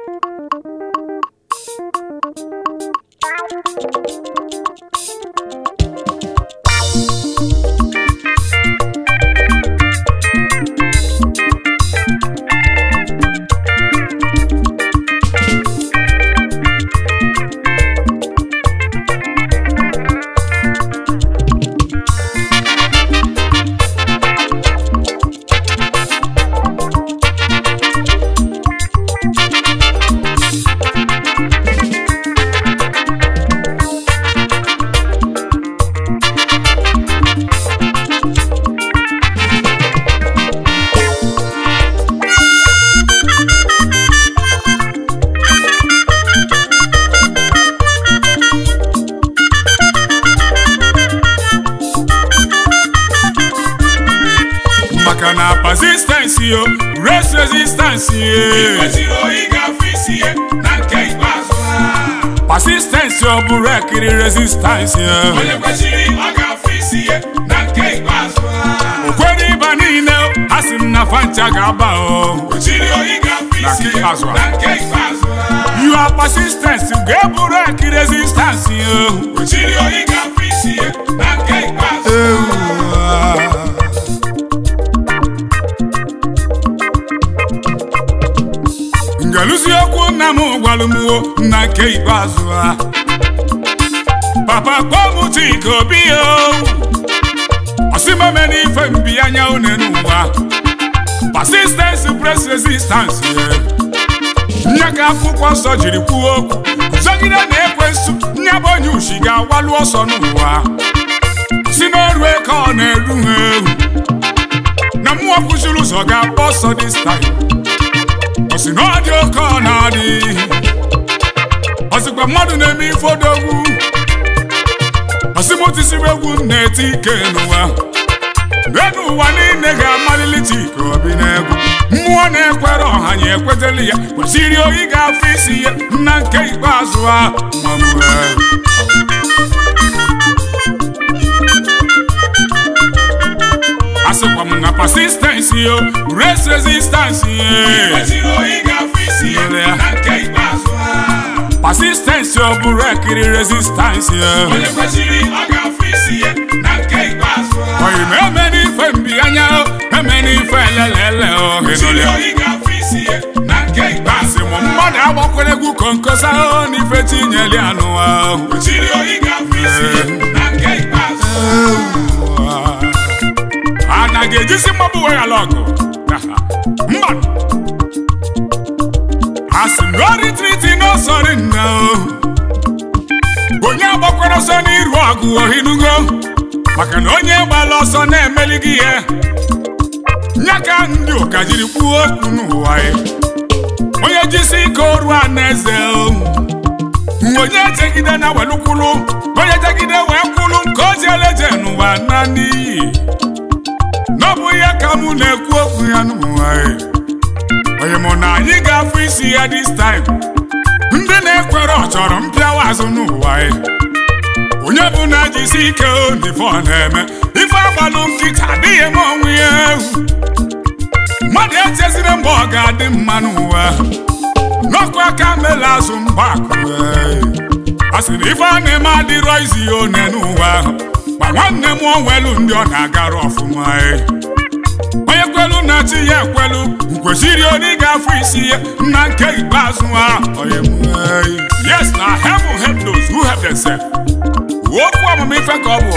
maka na persistence yo race resistance ye kwesịrị oyi ga-afụ isi ya na nke ikpeazụ ha persistence ọ bụrụ ekiri resistance ye onye kwesịrị ọ ga-afụ isi ya na nke ikpeazụ ha kwere ịba niile a sị m na fancha ga-aba o kwesịrị oyi ga-afụ Na isi nke ya ikpeazụ ha. na nke ikpeazụ ha you are persistence ga-eburu eki resistance yo kwesịrị oyi ga-afụ isi ya na nke ikpeazụ ngeluzi okwu nna m gwalụmwo na nke ikpeazụ ha papa kpọọ m chika obi o ọsịmame n'ife mbi anya une n'ụwa persistence press resistance nye ka akwụkwọ nsọ jiri kwuo okwu zọgide na ekwensu nye bụ onye ushi ga-agwalu ọsọ n'ụwa si n'ọrụ eke ọ na-eru ha ewu na mmụọ kwụchiri ụzọ ga-agba ọsọ this time ọ sị na ọ dị oke ọ na-adị ọ sịkwa mmadụ na-eme ife odogwu ọ sị m tisiri egwu m na-eti ike n'ụwa enu ụwa niile ga-amalili chika obi n'egwu mmụọ na-ekwere ọha ya ekweteli ya kwesịrị oyi ga-afụ isi ya na nke ikpeazụ ha mamue asịkwa m na persistence yo race resistance ye kwesịrị oyi ga-afụ isi ya na nke ikpeazụ ha persistence ọ bụrụ ekiri resistance ye onye kwesịrị ọ ga-afụ isi ya na nke ikpeazụ ha oyi ma eme n'ife mbi anya o eme n'ife elelele o kwesịrị henole oyi ga-afụ isi ya na nke ikpeazụ asị m mmadụ agbakwere egwu konkosa o n'ife tinyeli anụwa o kwesịrị oyi ga-afụ isi ya na nke ikpeazụ a na ga-ejisi mgbagbu wee ala ọgụ mba asị m gori triti n'ọsọrị nna o onye agbakwara ọsọ n'iru ọgụ ohinugo maka na onye gbala ọsọ na-emeli gị ihe nya ka ndị ụka jiri kwuo okwu n'ụwa ya onye jisi ike oru a na eze o onye jegide na welukwulu onye jegide wee kwulu nke o jieleje n'ụwa na n'iyi n'ọbụ ya ka mụ na-ekwu okwu ya n'ụwa ya onye mụ na anyị ga-afụ isi ya this time ndị na-ekwere ọ chọrọ mpịawa azụ n'ụwa ya onye bụ na jisi ike o n'ife ọ na-eme ife agbalụ nkịta adịghị m onwe ya egwu mmadụ echezire mgbe ọ ga-adị mma n'ụwa n'ọkụ aka mele azụ mgbakụ a sị na ife a na-eme adịrọ izi ya one n'ụwa ma nwanne m onwelu ndị ọ na-agara ọfụma e. onye kwelu na chi ya ekwelu kwesịrị onye ga-afụ isi ya na nke ikpeazụ ha onye m, e. yes na heaven help those who help themselves okwu ọmụmụ ife ka ọ bụ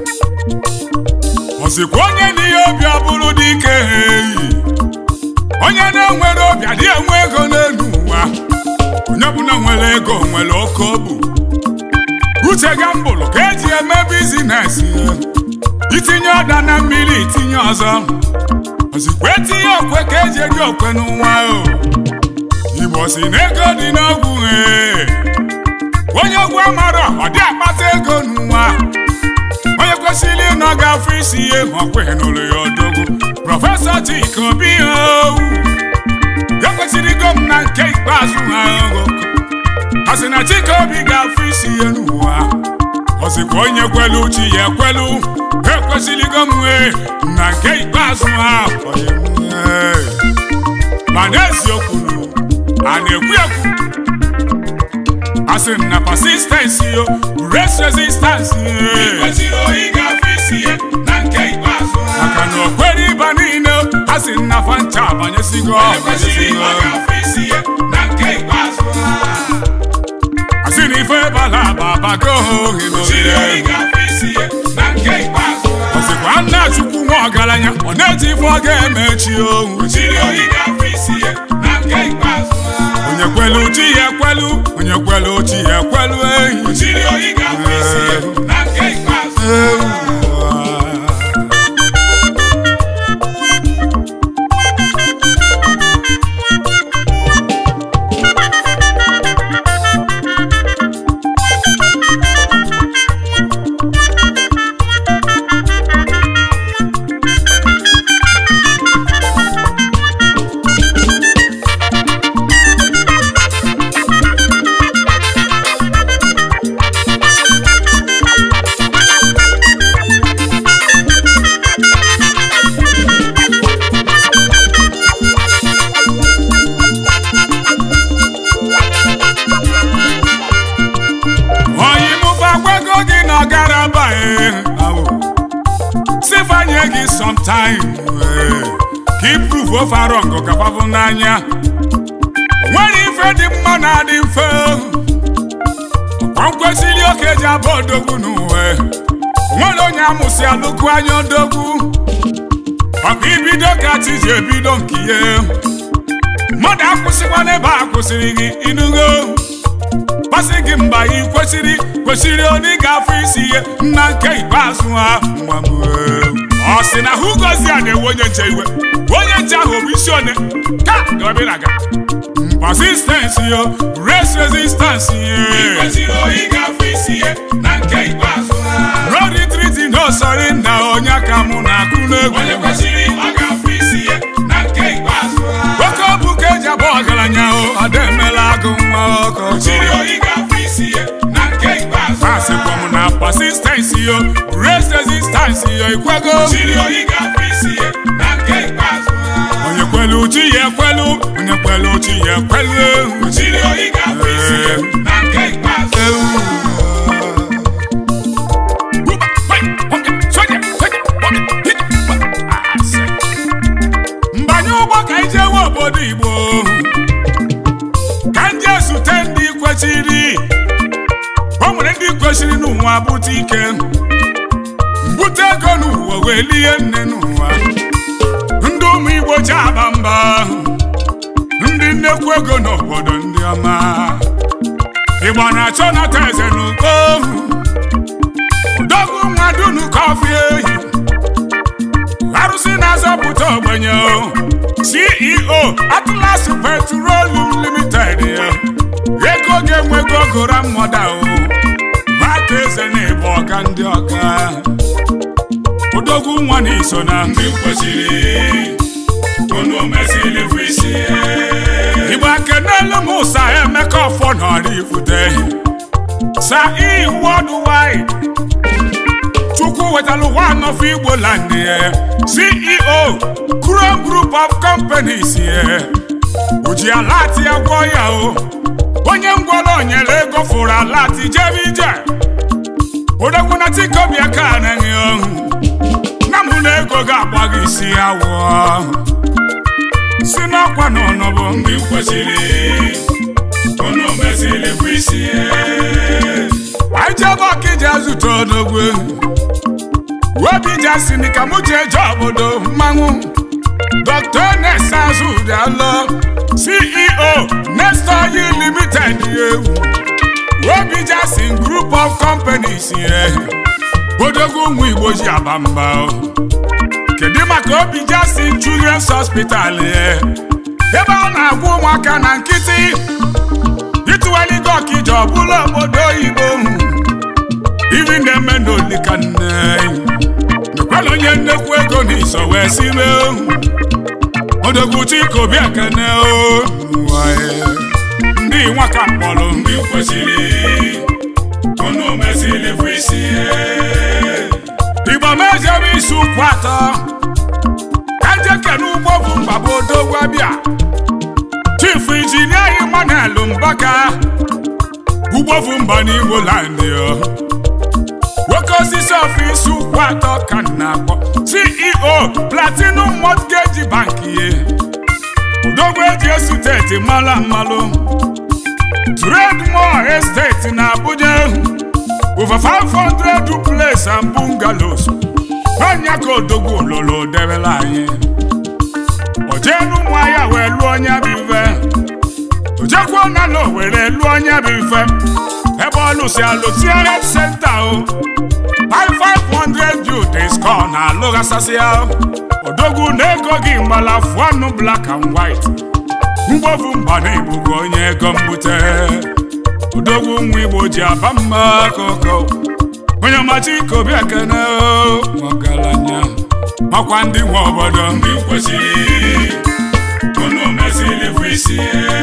ọzikwa onye na ihe obi ọ bụrụ dị ike eyi onye na-enwere obi adị enwe ego n'elu ụwa onye ọbụla nwere ego nwere oke obu uche gambụlụ ka eji eme bizinesi itinye ọda na mmiri itinye ọzọ ozikwa etinye okwe ka eji eri okwe n'ụwa o igbo si na ego dị n'ogwu ee onye ogwu amara ọ dị akpata ego n'ụwa onye kwesịrị ịnọ ga-afụ isi ihe ọkwe n'ụlọ ya odogwu prọfesọ Chika Obi owu ekwesịrịgo m na nke ikpeazụ ha ogo a sị na Chika Obi ga-afụ isi ihe n'ụwa ọ sịkwa onye kwelu chi ya ekwelu ekwesịrịgo m wee na nke ikpeazụ ha onye m, ee. ma n'eziokwu a na-ekwu ekwu a sị na persistency yo race resistance kwesịrị oyi ga-afụ isi ya na nke ikpeazụ maka na okwere ịba niile a sị na fancha abanyesigo kwesịrị ọ ga-afụ isi ya na nke ikpeazụ a sị na ife bala babago ohi kwesịrị oyi n'oge ga-afụ isi ya na nke ikpeazụ ọsịkwa nna chukwu nwa ọgaranya ọ na-eji ife ọ ga-emechi ohu kwesịrị oyi ga-afụ isi ya na nke ikpeazụ onye kwelu chi ya ekwelu onye kwelu chi ya ekwelu ehi kwesịrị oyi ga-afụ isi ya na nke ikpeazụ onye mụba gwego gị na ọgara bae sifanye gị sometime eh, ka iprove ofaro ngụ kapabụ n'anya nwere ife dị mma na adị mfe ọkwa kwesịrị oke ji abụ odogwu n'uwe nwere onye amụsị alụkwu anya odogwu ọka ibido ka chi ji ebido nke ihe mmadụ akwụsịkwa n'ebe a kwụsịrị gị inugo masị gị mgba ị kwesịrị kwesịrị onye ga-afụ isi ihe nna nke ikpeazụ ha nwa m ee. ọ sị na hụ gozi a na-ewe onye nche iwe onye nche ahụ bụ isi one ka gabịraga persistence yo race resistance ye kwesịrị oyi ga-afụ isi ya na nke ikpeazụ no retreat no surrender onye aka mụ na-akụ n'egwu onye kwesịrị ọ ga-afụ isi ya na nke ikpeazụ oke ọ bụ ka eji abụ ọgaranya o ada emela agụ nwa ọkọchị kwesịrị oyi ga-afụ isi ya na nke ikpeazụ asịkwa m na persistence yo race resistance yo ikwego kwesịrị oyi ga-afụ isi ya na nke ikpeazụ onye kwelu chi ya ekwelu onye kwelu chi ya ekwelu kwesịrị oyi ga-afụ isi ya na nke ikpeazụ mbanye ụgbọ ka anyị jewe obodo igbo ka ndị ezute ndị kwechiri o nwere ndị kwesịrị n'ụwa bute ike mbute ego n'ụwa wee lie nne n'ụwa ndị ụmụ igbo ji aba mba ndị nnekwu ego n'obodo ndị ọma igbo na-achọ nata eze n'uko odogwu nwa dunu kọfị ehi arụsị na-azọpụta ogbenye o. ceo atlas petroleum limited ya. ego ga-enwego gora mmoda o bata eze na-ebu ọga ndị ọga odogwu nwa na iso na ndị kwesịrị unu mesịrị fụ isi ya igbo akenelu m ụsa emeka ọfọ nọrọ ifute sa i worldwide chukwu wetara ụwa anọfọ igbo land ya ceo chrome group of companies ya oji alati ya gwọ ya o onye ngwọrọ nyere ego fụrụ alati jebe ije odogwu na tikobia ka anaghị ọhụ na mụ na ego ga-agba gị isi awọ si n'ọkwa na ọnọbụ ndị kwesịrị unu mesịrị fụ isi ya anyị jebe ọkịja zụta odogwu webija si ni ka mụ ji eje obodo mmanwụ dr nesa azụdalọ ceo nesta oil limited ewu webija si group of companies ye odogwu ụmụ igbo ji aba mba o. kedu maka obija si children's hospital ye ebe a na-agwa ụmụaka na nkịtị ịtụwaligo ọkịja ọbụla obodo oyibo iri na-eme n'olika nne mekwala onye nnekwu ego n'iso wee sibe odogwu chikobi ekene o waye. ndị nwaka mkpọrọ ndị kwesịrị unu mesịrị fụ isi ya igbo mejebe isi ụkwụ atọ ejeke n'ugbo bụ mgbaba odogwu abịa chief injinia Daniel Mbaka ugbofu mba n'Igbo land ya nwoke osisi ọfịs ụkwụ atọ ka m na-akpọ CEO Platinum Mortgage Bank ye odogwu eji esuteti mala mmalụ Trademore Estate na Abuja over 500 duplex and bungalows n'ọnya ka odogwu ololo debela anyị ojenu ụmụahịa wee lụọ onye bụ ife ojekwuo na na owere lụọ onye bụ ife ebe ọ lụsi alụsie health center o 5500 youths ka ọ na-alụghasasị ya odogwu na ego gị mgbala fụọnụ black and white mgbovu mba na igbo bụ onye ego mbute odogwu nwa igbo ji aba mma koko onye ọmachi kobi ekene ọgaranya makwa ndị nwe obodo ndị kwesịrị unu mesịrị bụ isi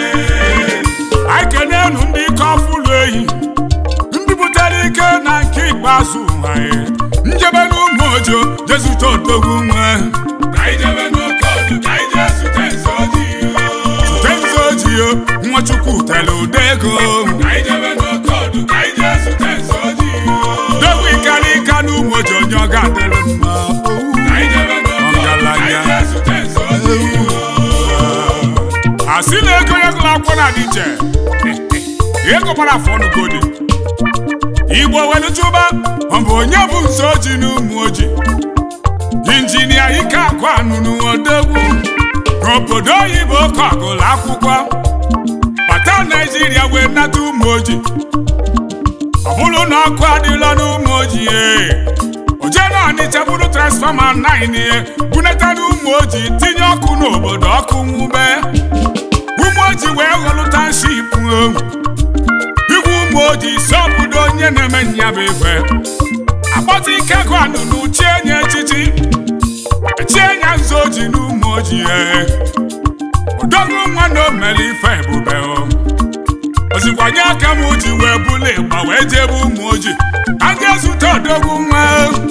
anyị kenenu ndị ike ọfụlụ ehi ndị butere ike na nke ikpeazụ anyị njebe n'ụmụ ojo jezute odogwu nwe ka anyị jebe n'oke ọdụ ka anyị jee zute nze ojii tenze ojii nwachukwu tere ụda ego ka anyị jebe n'oke ọdụ ka anyị jee zute nze ojii dogwu ikara ika n'ụmụ ojo onye ọ ga-adịrị mma ka anyị jebe n'oke ọdụ ka anyị jee zute nze ojii asị na ego ya gụrụ akwụkwọ na-adị iche ego gbara afọ ọnụgodi igbo welu chụba ọ bụ onye bụ nze oji na ụmụ oji injinia ike akụ anụnụ odogwu n'obodo oyibo ka ọ gụrụ akwụkwọ bata naijiria wee nata ụmụ oji ọ bụrụ na ọkụ adịla n'ụmụ oji ee oje na ọnịcha bụrụ transfọma 9 ihe bunata n'ụmụ oji tinye ọkụ n'obodo ọkụ nwube ụmụ oji wee ghọlụ tanship igwe ụmụ oji si obodo onye na-eme nya bụ ife akpọta ike gụ anụnụ chie nye echichi chie nya nzu oji n'ụmụ oji ee odogwu nwa na omere ife ebube o ozikwanye aka m ji wee bụla ịgba wee jebe ụmụ oji anya zute odogwu nwa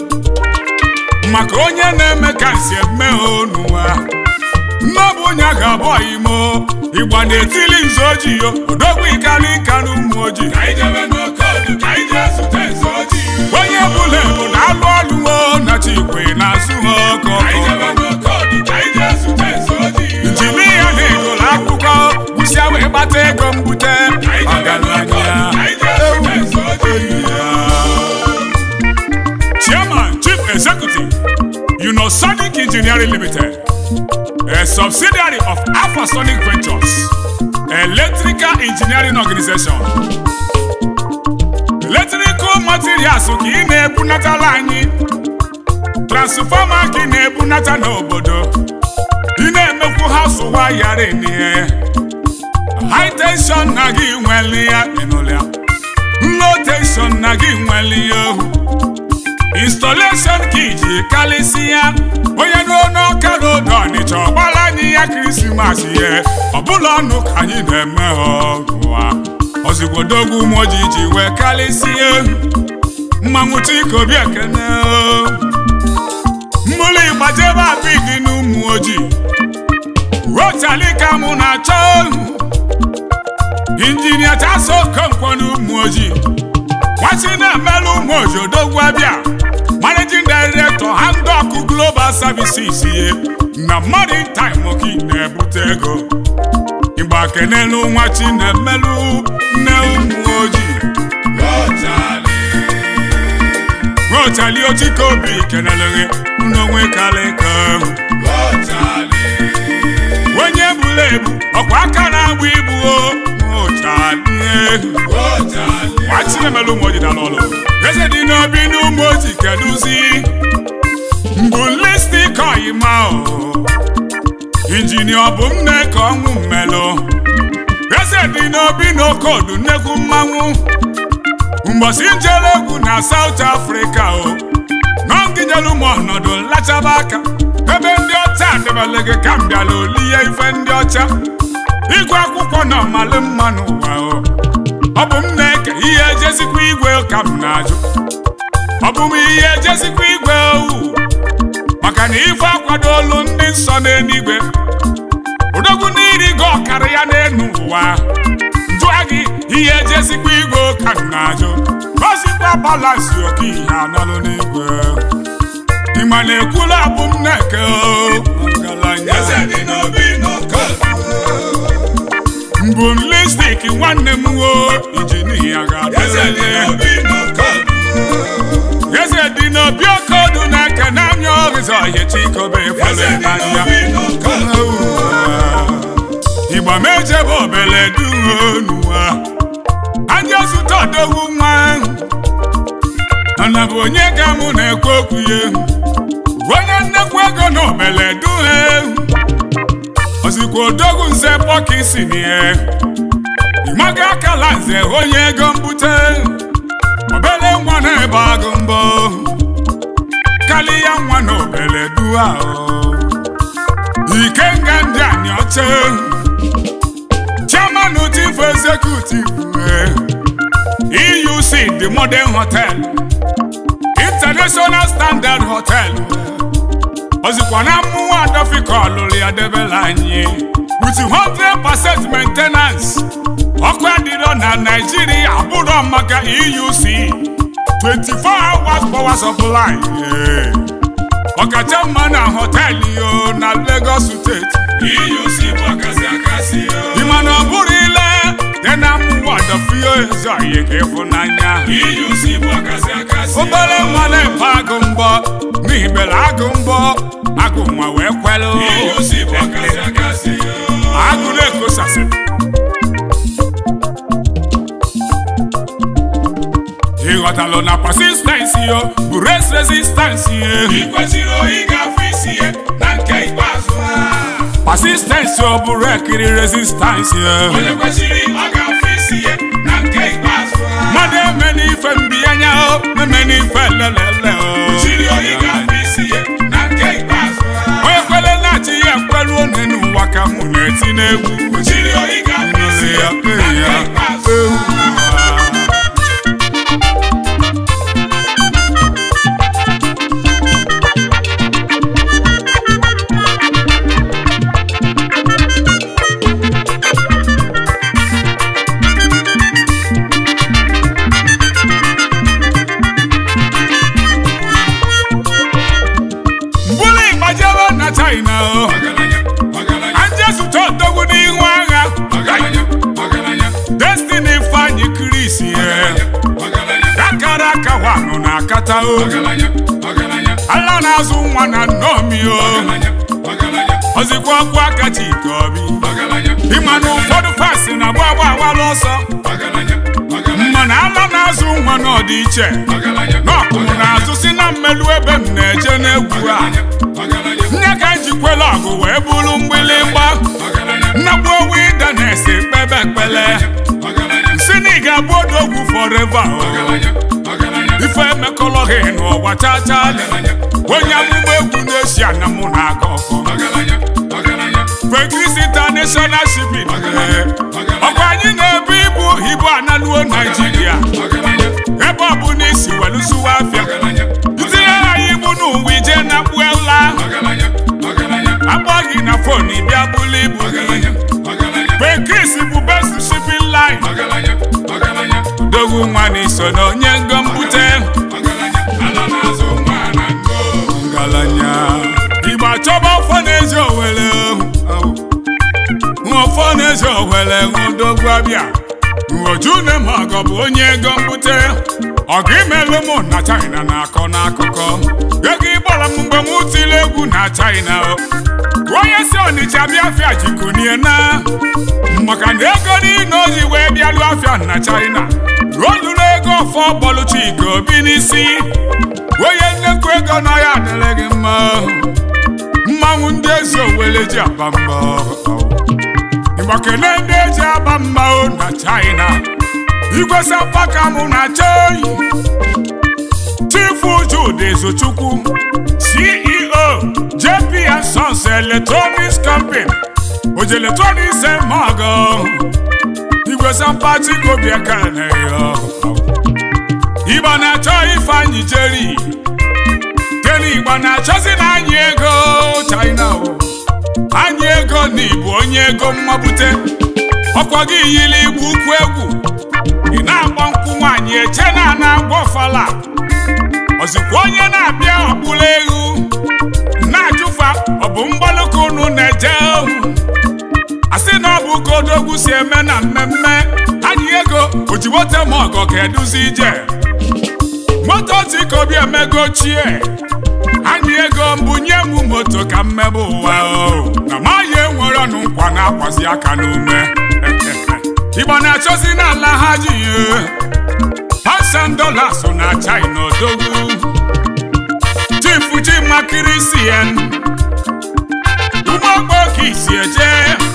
maka onye na-eme ka nsi eme n'ụwa nnọbụ onye a ga-abụ imo ịgba na-etili nzu ojii yo odogwu ikali nka n'ụmụ ojii ka anyị jebe n'oke ọdụ ka anyị jee zute nze ojii onye bụla ebu na-alụ ọlụwo na chikwe na-azụ ha ọkọ ka anyị jebe n'oke ọdụ ka anyị jee zute nze ojii injinia na-egolo akwụkwọ gwụsịa wee gbata ego mbute ka anyị jebe n'oke ọdụ ka anyị jee zute nze ojii Chairman, Chief Executive, Unosonic Engineering Limited, a subsidiary of Alphasonic Ventures, electrical engineering organization. Electrical materials ka ị na-ebunatala anyị, transfọma ka ị na-ebunata n'obodo, ị na-emekwu house wire n'ihe, high tension na gị nwere ya ịnụlị ya, low tension na gị nwere ya ohu. installation ka iji kalịsịa onye n'ọnụ ọka n'odo ọnịcha ọgbara anyị ya krismas ihe ọbụla ọnụ ka anyị na-eme ọgụwa ozigbo moji ji wee kalịsịa mmanwụ chikobi ekene mmụlụ ịgbajebe abigi n'ụmụ ojii rotalika mụ na-achọ injinia taso okonkwo n'ụmụ ojii nwachi na-emelụ ụmụ oji odogwu abịa managing director handok global services ye na modern time ka ị na-ebute ego ịgba kenelu nwachi na-emelụ nne ụmụ ojii rochali ochike obi keneleghị n'onwe kalịka onye buru ebu ọkwa aka na-agba ibu o rochali nwachi na-emelụ ụmụ ojii dala ọlụ eze dị n'obi n'ụmụ ojii kedụzi mbụ listik oyima o injinia ọ bụ nne ka ọnwụ mmelụ eze dị n'obi n'okodu nnekwu mmanwụ mgbọsi njere egwu na South Africa o nọngijelu m ọnọdụ nlachaba aka ebe ndị ọcha debere gị ka m bịala olihe ife ndị ọcha ịgụ akwụkwọ na ọmalị mma n'ụwa o ọ bụ m na-eke ihe ejezikwa igwe ka m na-ajụ ọ bụ m ihe ejezikwa igwe owu maka na ife akwado olu ndị nsọ n'eluigwe odogwu n'iri gị ọkara ya n'elu ụwa balansi oke ihe anọlụ n'igwe ịma na-ekwula abụ m na-eke o ngalanya eze dị n'obi n'ọkọ mbụ m lipstik nwanne m wo iji n'ihi ya eze dị ga-adịrịle n'obi n'ọkọ eze dị n'obi oke ọdụ na-eke n'anya ọrịza ọhịa chikobe eze fere dị n'anya n'obi n'ọkọ igba m ejebe obele duonuwa anya zụta odogwu nwa mana bụ onye ga mụ na-ekwu okwu ya onye nnekwu ego na obele duhe ozikwa odogwu nze pọkisi nie ịmaga akala nze onye ego mbute obele nwa na-ebe agụ mbọ kalịya nwa na obele dua o ikenga ndị anyị ọcha chairman chief executive eh, euc the modern hotel international standard hotel ozikwa na mmụọ adọfika ọlụlụ ya debela anyị with 100% maintenance ọkụ adịrọ na naijiria abụrọ maka euc 24 hours power supply eh. ọkacha mma na họteelụ yo na lagos steeti EUC bụ akasị akasị o ịma na ọ bụrụ ile dị na mmụọ adọfio ezo anyị ka ịfụnanya EUC bụ akasị akasị o obere nwa na-efe agụ mbọ n'ihi bere agụ mbọ agụ nwa wee kwelụ EUC bụ akasị akasị o agụ na-ekosasị ịghọtalụ na persistensi yo bụ res resistansi ye ị kwesịrị oyi ga-afụ isi ya na nke ikpeazụ ha persistensi ọ bụrụ ekiri resistansi ye onye kwesịrị ọ ga-afụ isi ya na nke ikpeazụ ha mmadụ eme n'ife mbiyanya o eme n'ife lelele o kwesịrị oyi ga-afụ isi ya na nke ikpeazụ ha onye kwere na-achị ya ekwelu one n'ụwa ka mụ na-eti n'egwu kwesịrị oyi ga-afụ isi ya na nke ikpeazụ ha mbụlụ ịgbajebe na china o ọgaranya ọgaranya anje zụta odogwu n'ihu agha ọgaranya ọgaranya destiny fanyi kris ye ọgaranya akara aka wanụ na akata o ọgaranya ọgaranya ala na-azụ nwa na nnomi o ọgaranya ọgaranya ozikwa ọkwa aka chike obi ọgaranya ịma na ụfọdụ fasi na agba agba awala ọsọ ọgaranya ọgaranya mana ala na-azụ nwa n'ọdị iche ọgaranya n'ọkụmụ na-azụ si na mmelu ebe m na-eje n'egwu a ọgaranya nye ka njikwele ọgụ wee bụrụ mgbịlịgba ọgaranya nnagbu owu ide na-esi kpebe ekpele ọgaranya si na ị ga-abụ odogwu fọreva o ọgaranya ọgaranya ife emekọlọghị n'ụwa chachalị onye amụma egwu na-esi ana mụ na-aga ọkọ ọgaranya ọgaranya Fegris International Shipping ọkwa anyị na-ebu ibu ibu analuo Naijiria ọgaranya ebe ọ bụ na isi welụsụwa afịa ọgaranya itinye anyị ibu n'ụwa ije na kpuela ọgaranya ọgaranya akpọ gị na fon bịa bụlụ ibu gị ọgaranya ọgaranya Fegris bụ best shipping line ọgaranya ọgaranya dogwu nwa na iso na onye ngo mbute ọgaranya ala na-azụ nwa na ngo ngalanya igbo achọba ọfọ na-eji owele ọfọ na-eji owele ṅụdogwu abịa nwoju na ma ọgọ bụ onye ego mbute ọgụ imelụ mụ na china na-akọ n'akụkọ ego ịgbara m mgbe m tiri egwu na china o onye si ọnịcha bịa afịa jikunie na maka na ego niile oji wee bịalụ afịa na china ruo lụrụ ego ọfọ bọlụ chika obi n'isi onye nnekwu ego na ya adịrị gị mma mmanwụ ndị ezi owele ji aba mba ịgbakene ndị eji aba mma o na china igwe sapaka mụ na chei chifu jude zochukwu ceo jp and sons electronics company oji electronics emago igwe sapatiko bịa ka na-eyo igbo na-achọ ifeanyị jeri jeri igbo na-achọzi na anyị ego china o anyị ego na ịbụ onye ego mmabute ọkwa gị yiri igbu ukwu egwu ị na-agba nkwụ nwaanyị eche na ana agba ọfala ozikwa onye na-abịa ọkpụla egwu na-ajụfa ọ bụ mgbalụka unu na-eje asị na ọ bụ ka odogwu si eme na mmemme anyị ego oji moto ma ọgọ ka eduzi ije moto tika obi emego ochie anyị ego mbunye m moto ka mmebe ụwa o na maghị enwere ọnụ nkwa na-akwazi aka n'ume igbo na-achọzi n'ala ha ji pasan so na china odogwu chifu chimakiri cn ụmụogbo isi eje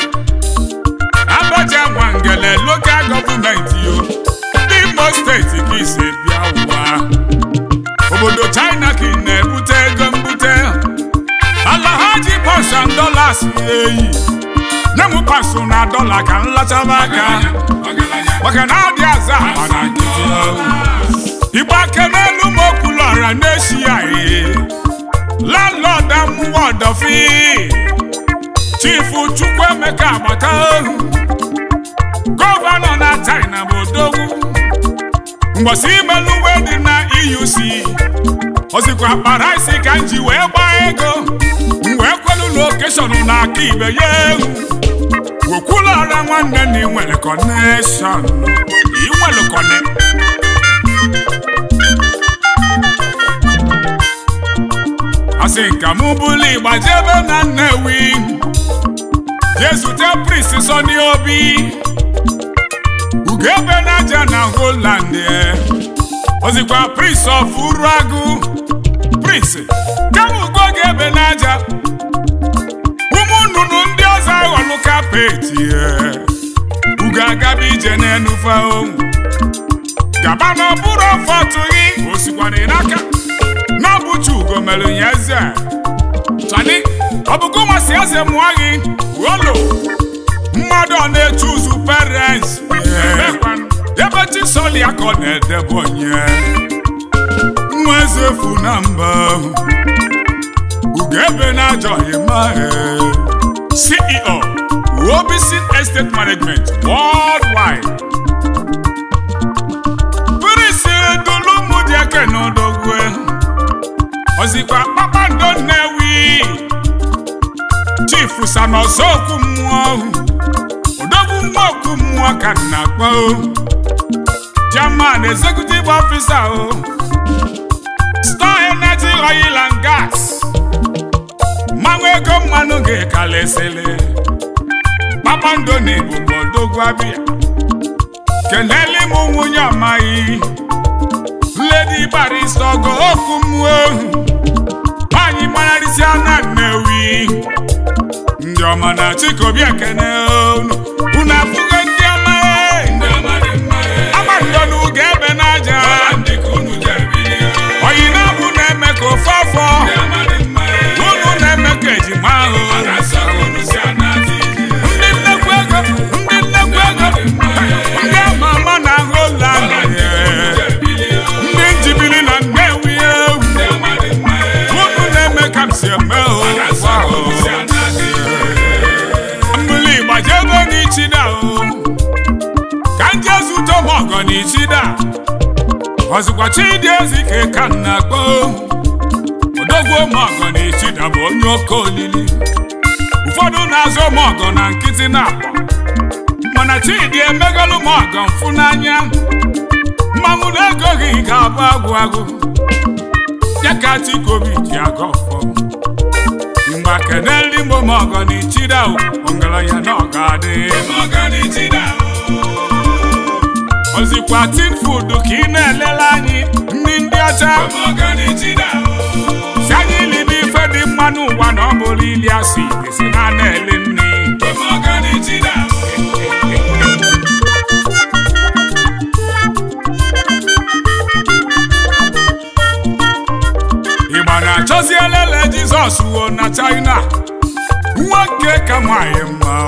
abaja nwangele lokal gọọmenti yo ndị imo steeti ka isi bịa ụwa obodo china ka ị na-ebute ego mbute ala ha ji pasan dolas eyi nye m pasụ na dọla ka m lachaba aka maka na ọ dị aza akpa na nkịtị igbe aka n'elu m okwulọra na-eshi ya ee landlọd amụwa ọdọfi chifu chukwuemeka agbata ohu gọvanọ na china bụ odogwu mgbọsi imelu uwe dị na euc ozikwa kpara isi ka m ji wee gbaa ego m wee kwelu lokeshọn na aka ibe ya ewu wekwulọra nwanne na inwere kọneshọn inwere kọne asị nka mụ bụlụ ịgba jebe na nnewi jee zute prist sọni obi ugebe na aja na holand ozikwa prist of uruagụ prist kama ugo ga-ebe n'aja ụmụ nnụnụ ndị ọzọ aghọlụ kapeti ugo agaba ije n'enufe onwu gaba na ọbụrụ ọfọ tụghị osikwana n'aka n'ọbụchi ugo mere ya eze chani ọbụgo masị eze mụọ gị olo mmadụ ọ na-eche ụzụ parents ebe chisọli ya ka ọ na-edebe onye nwa eze fu na mba ugebe na ajọghị ma ceo Wobison Estate Management worldwide pirisi dulumụdieke n'odogwe ozikwa kpakpando nnewi chifu sanọzọkwu mmụọ odogwu nwa okwu mmụọ ka nna akpọ German executive officer o Star Energy Oil and Gas mmanwụ ego mmanụ ga-ekalesịlị kpakpando na ebubo odogwu abịa keneli m nwunye amaghị Lady Barrister ogo okwu mmụọ ohu nwaanyị mararịsịa na Nnewi ndị ọma na chikobi ekene unu unu afụgo ndị ọma agbandonu ga-ebe n'aja oyi na-abụ na-eme ka ofe afọ unu na-eme ka ejima ahụ ndị nnekwu ego ndị nnekwu ego ndị ama ama na ahụ ụlọ ndị njibiri na Nnewi ewu unu na-eme ka m si eme mmiri gbajebe n'ichida o ka m jee zute ọmọgọ n'ichida ọzụkwa chidi ezike ka m na-akpọ odogwu ọmọgọ n'ichida bụ onye oke olili ụfọdụ na-azụ ọmọgọ na nkịtị na-akpọ mana chidi emegolu ọmọgọ mfụ n'anya mmanwụ na-egoghị ga-abụ agwụ agwụ ya ka chikobi ji aga ọfọ mgbe keneli momọgọ na ichida ọgaranya na ọga adị ozikwa tin food ka ị na-elele anyị ndị ndị ọcha si anyị libe ife dị mma n'ụwa na ọ bụrụ ili asị esi na na-ele nri ịgba na-achọzi elele jizọs wuo na china nwoke ka nwanyị mma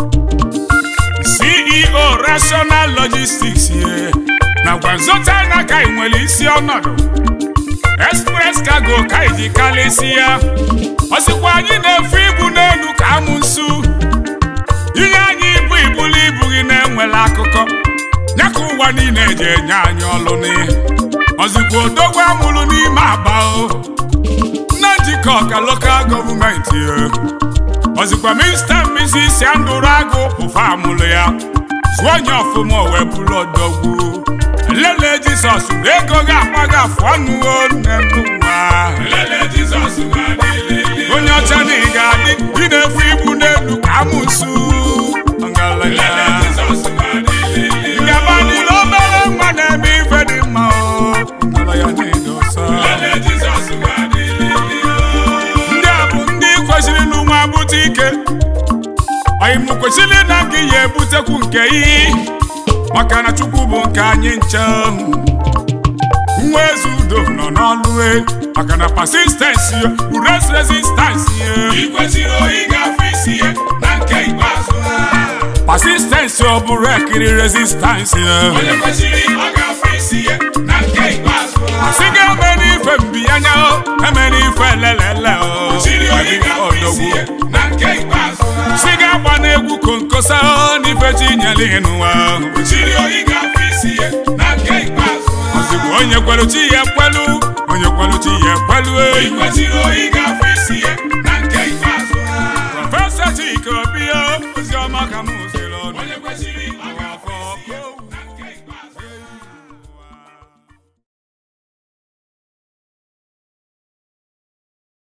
ceo rational logistics ye nakwa nso china ka ị nwere isi ọnọdụ express cargo ka iji kalịsi ya ọsịkwa anyị na-efe ibu n'elu ka amụ nsu inye anyị ibu ibulu ibu gị na-enwela akụkọ ya ka ụwa niile eji enye anyị ọlụ n'ihe ọzikwa odogwu amụrụ n'ime aba o nna njikọ ka lokal gọọmenti ọzikwa mista mrs andụrụ agụ ụfa amụrụ ya zụọ onye ọfụma wee bụrụ odogwu lele jizọs na ego ga-akpa gị afụ ọnụ nne n'ụwa Lele Jizọs ga-adịlịlị. onye ọcha na ị ga-adị ị na-efu ibu n'elu ka amụsụ Lele Jizọs ga-adịlịlị. ngabanile obere nwa na-eme ife dị mma o ngala ya na-edo ọsọ Lele Jizọs ga-adịlịlị. ndị a bụ ndị kwesịrị n'ụwa bute ike anyị mụ kwesịrị na gị ya ebutekwu nke iyi maka na chukwu bụ nke anyị nche nwa eze udo nọ n'ọlụ e maka na persistensi bụ res resistansi Ị kwesịrị oyi ga-afụ isi ya na nke ikpeazụ ha. persistensi ọ bụrụ ekiri resistansi Onye kwesịrị ọ ga-afụ isi ya na nke ikpeazụ ha. asị gị eme n'ife mbiyanya o eme n'ife elelele o Kwesịrị oyi ga-afụ isi ya na nke ikpeazụ ha. si gị agba n'egwu konkosa o n'ife chinyere ịnụwa Kwesịrị oyi ga-afụ isi ya na nke ikpeazụ ha. ozugbo onye kwelu chi ya ekwelu onye kwelu chi ya ekwelu Ị eyi kwesịrị oyi ga-afụ isi ya na nke ikpeazụ ha. prọfesọ Chike Obi o ozi ọma ka m ziri ọnụ Onye kwesịrị